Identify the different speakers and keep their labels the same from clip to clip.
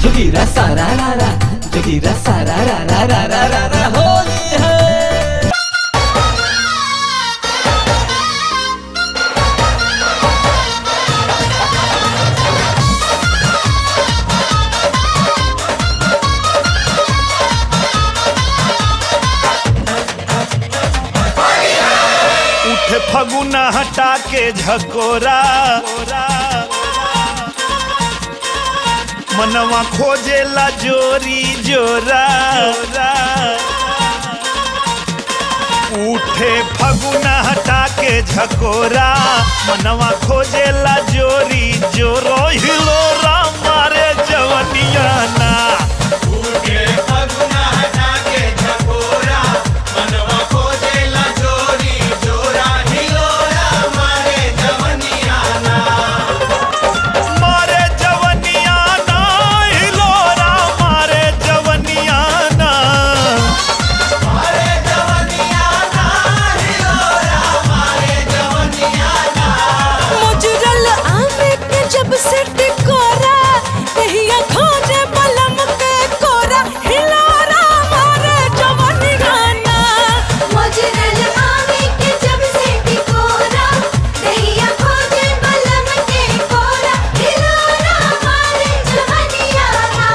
Speaker 1: जोगीरा सारा रा रा जोगीरा सारा रा रा रा रा रा रा होली है
Speaker 2: उठे फगुना हटा के झकोरा मनवा खोजेला जोरी जोरा उठे फगुना हटा के झकोरा मनवा खोजेला जोरी जोरो हिलोरा मारे जवनिया ना मारे जवनिया ना हिलोरा मारे जवनिया ना
Speaker 3: मुजरल आमे के जब से टिकोरा तहिया खोजे बलम के कोरा हिलोरा मारे जवानी गाना
Speaker 4: मुजरल आवे के जब से टिकोरा दैया खोजे बलम के कोरा हिलोरा मारे जवनिया ना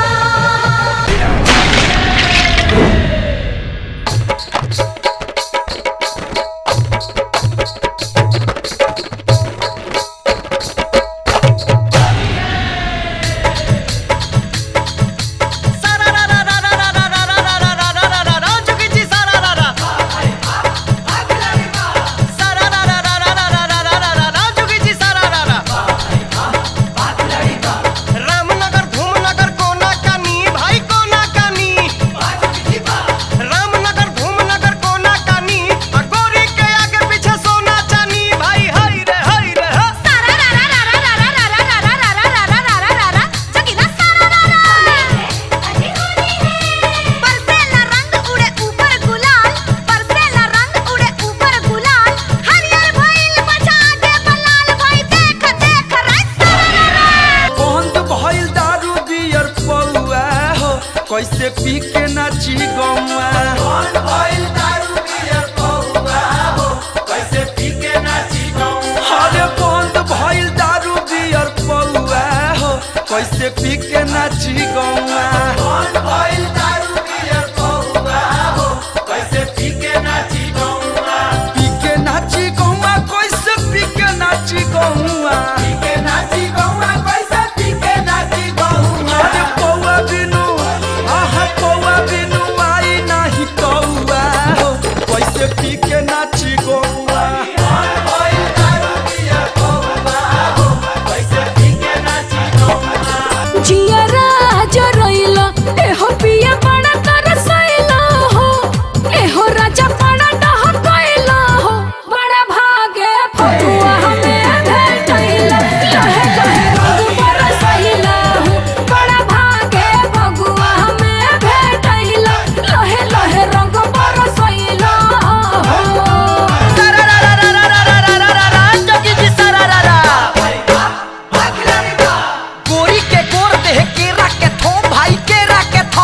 Speaker 5: रामनगर धूमनगर कोना कानी भाई कोना कानी रामनगर धूमनगर कोना कानी आ गोरी के आगे पीछे सोना चानी भाई हाय रे हाय रे हा
Speaker 4: सारा रा रा रा रा रा रा रा रा रा रा रा रा रा रा रा रा जगीरा सारा रा रा अरे होली है बरसेला रंग उड़े ऊपर गुलाल बरसेला रंग उड़े ऊपर गुलाल हरियर भइल बचा आगे बलाल भाई देख देख रे सारा रा रा
Speaker 6: बंद भइल दारू बियर पौआ हो कैसे पी के नाची गौआ बंद भइल दारू बियर पौआ हो कैसे पी के नाची गौआ अरे बंद भइल दारू बियर पौआ हो कैसे पी के नाची गौआ बंद भइल दारू बियर पौआ हो कैसे पी के नाची गौआ पी के नाची गौआ कैसे पी के नाची गौआ पी के नाची गौआ कैसे पी के नाची गौआ अरे पौआ बिनु आहा पौआ बिनु आई नाही कौआ हो कैसे पी के नाची गौआ
Speaker 3: जियरा जरइला एहो पिया बड़ा तरसइला हो एहो राजा बड़ा डहकइला हो बड़ा भागे फगुआ हमें भेटइला लहे लहे रंग बरसइला हो बड़ा भागे फगुआ हमें भेटइला लहे लहे रंग बरसइला हो
Speaker 5: गोरी के गोर देह केरा के थो भाई केरा के थो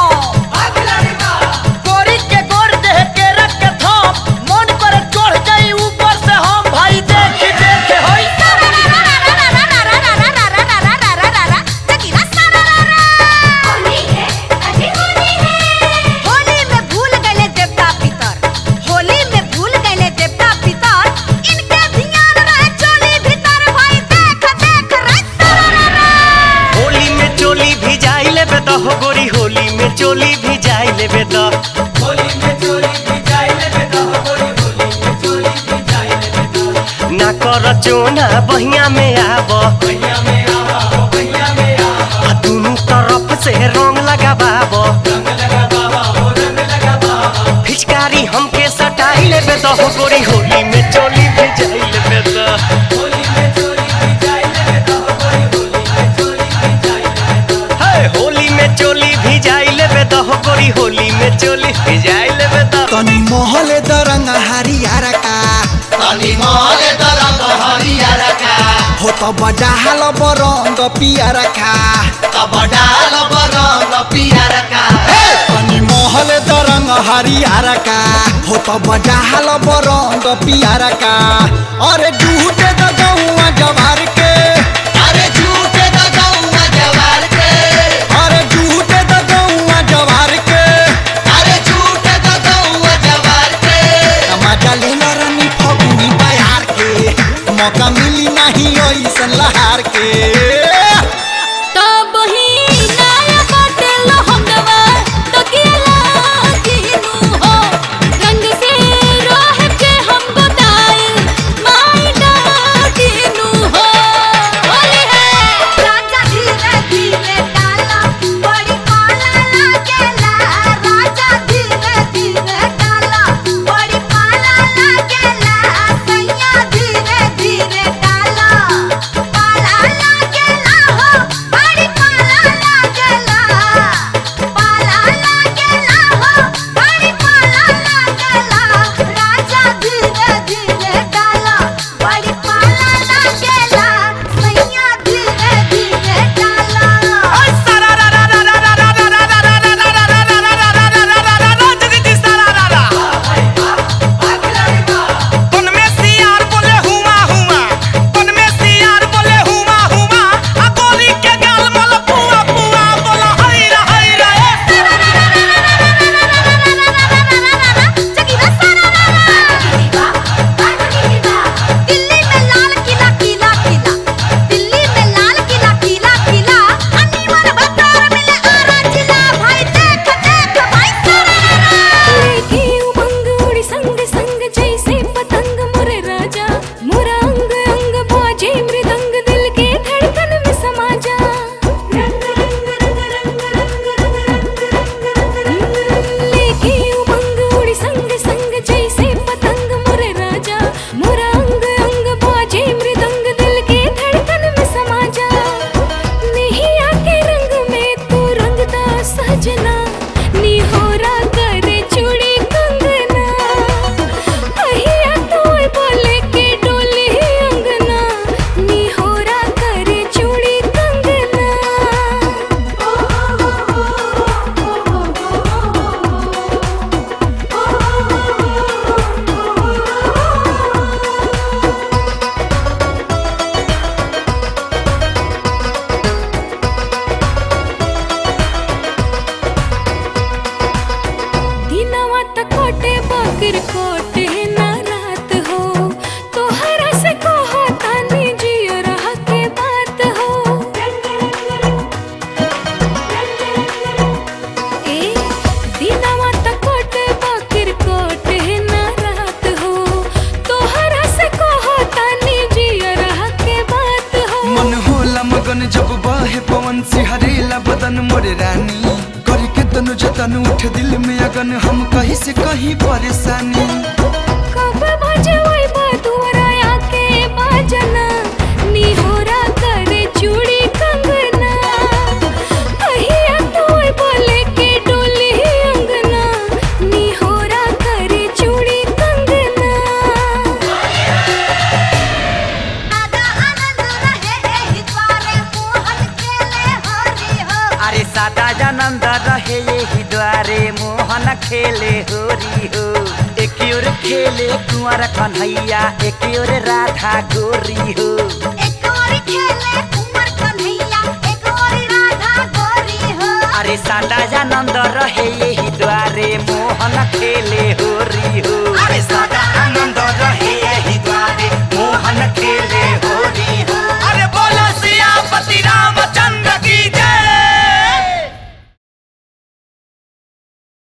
Speaker 5: गोरी के गोर देह केरा के थो मन करे चढ़ जाई ऊपर से हम भाई देख देख होई
Speaker 4: सारा रा रा रा रा रा रा रा रा रा रा रा रा रा रा रा जगीरा सारा रा रा होली है अरे होली है होली में भूल गए देवता पितर होली में भूल गए देवता पितर इनके ध्यान रहे चोली भीतर भाई देख देख रे सारा रा रा
Speaker 5: होली में चोली भी जाई लेबे तो हो गोरी होली में चोली भी जाई लेबे तो
Speaker 6: होली में चोरी भी जाई लेबे तो होली होली में चोरी भी जाई लेबे तो
Speaker 5: ना कर चोना बहिया में आब
Speaker 6: भैया में आवा हो भैया में आवा
Speaker 5: आ दुनू तरफ से रंग लगाबाब
Speaker 6: रंग लगा बाबा हो रंग लगा बाबा
Speaker 5: फिचकारी हमके सटाई लेबे तो हो गोरी होली में चोली भी जाई लेबे तो
Speaker 6: होली में चोरी भी जाई लेबे तो होली होली में चोरी भी जाई लेबे तो
Speaker 5: हे होली में चोली भी जाई लेबे तो हो गोरी होली में चोली भी जाई लेबे तो
Speaker 7: तनी महले दरंग हरियारा का
Speaker 8: तनी महले दरंग हरियर का
Speaker 7: हो त बडाहाल बरंग पियारा का
Speaker 8: तब डाल बरंग
Speaker 7: हरियारा का हो तो बजाहल बरंग पियारा का अरे झूठे द गौआ जवार के
Speaker 8: अरे झूठे द गौआ जवार के
Speaker 7: अरे झूठे द गौआ जवार के
Speaker 8: अरे झूठे द गौआ जवार के
Speaker 7: मजा लेना रानी फगुनी बयार के मौका मिली नहीं ऐसन लहार के
Speaker 3: तब ही नया बाटे लहंगवा तो केला किनु हो रंग से रह के हम बताए माई डाकिनु हो होली है
Speaker 4: राजा धीरे धीरे डाला बड़ी पाला लागेला राजा धीरे धीरे डाला बड़ी पाला लागेला सैया धीरे धीरे डाला पाला लागेला हो बड़ी पाला लागेला पाला लागेला हो बड़ी पाला लागेला राजा धीरे धीरे डाला बड़ी पाला लागेला सैया धीरे धीरे डाला दिल्ली में लाल किला किला किला दिल्ली में लाल किला किला किला अनीवर बतर मिले आरा जिला भाई देख देख भाई
Speaker 3: लेके उमंग उड़ी संग संग जैसे पतंग मोरे राजा मोरा अंग अंग बाजे मृदंग दिल के धड़कन में समा जा रंग रंग रंग रंग रंग रंग रंग लेके उमंग उड़ी संग संग जैसे पतंग मोरे राजा मोरा अंग अंग बाजे मृदंग दिल के धड़कन में समा जा नहीं आके रंग में तू रंगदा सजना निहोरा करे चूड़ी कंगना कहिया तोय बोले के डोली अंगना निहोरा करे चूड़ी कंगना दिनवा त कोटे बकर कोटे ना रात हो तोहरा से कहो तानी जियो रह के बात हो ए दिनवा त कोटे बकर कोटे ना रात हो तोहरा से कहो तानी जियो रह के बात हो
Speaker 6: मन होला मगन जब बहे पवन सिहरेला बदन मोरे रानी करी के तनु जतन उठ दिल में अगन हम कहीं से कहीं परेशानी
Speaker 3: कब बजे वही बदुरा आके बाजना निहोरा करे चूड़ी कंगना कहिया तोय बोले के डोली अंगना निहोरा करे चूड़ी कंगना
Speaker 4: आदा आनंद रहे एहि द्वारे मोहन खेले हरि हो
Speaker 5: अरे सादा जानंद रहे यही द्वारे मोहन खेले होरी हो एक ओर खेले कुंवर कन्हैया एक ओर राधा गोरी हो
Speaker 4: एक और खेले कुंवर कन्हैया एक और राधा गोरी हो
Speaker 5: अरे सादा जानंद रहे यही द्वारे मोहन खेले